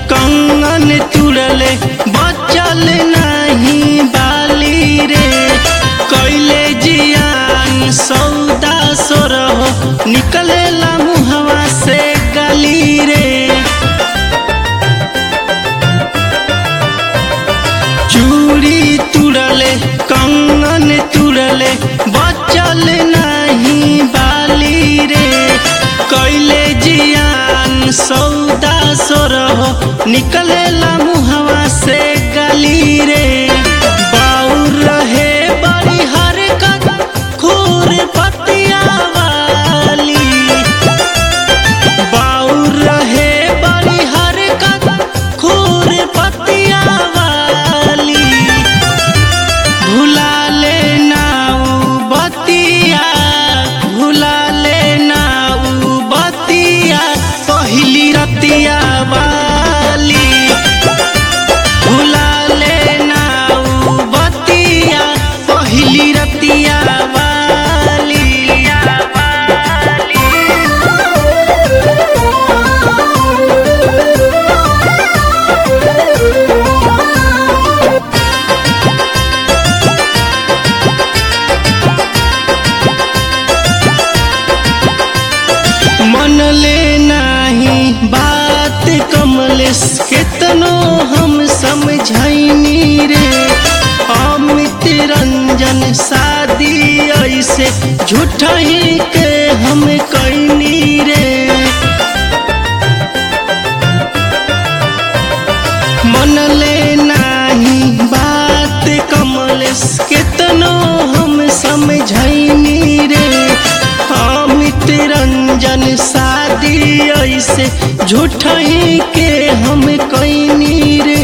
कंगन तुरले बचल नहीं बाली रे कैले जियान सौदा सोरहो निकलेला मुहवा से गली रे चूड़ी तुरले कंगन तुरले बचल नहीं बाली रे कैले जियान सौदा सोरहो निकलेला मुहवा से गली रे बाउर रहे बड़ी हरकत खूर पतिया वाली बाउर रहे बड़ी हरकत खूर पतिया वाली भुला ले नाऊ बतिया भुला ले नाऊ बतिया पहिली रतिया वाली भुला ले नाऊ बतिया पहिली रतिया वाली मन ले नाही बात कमलेश केतनो हम समझैनी रे अमित रंजन शादी ऐसे झूठही के हम कैनी रे मन ले नाही बात कमलेश केतनो हम समझैनी रे अमित रंजन शादी ऐसे झूठही के हम कैनी रे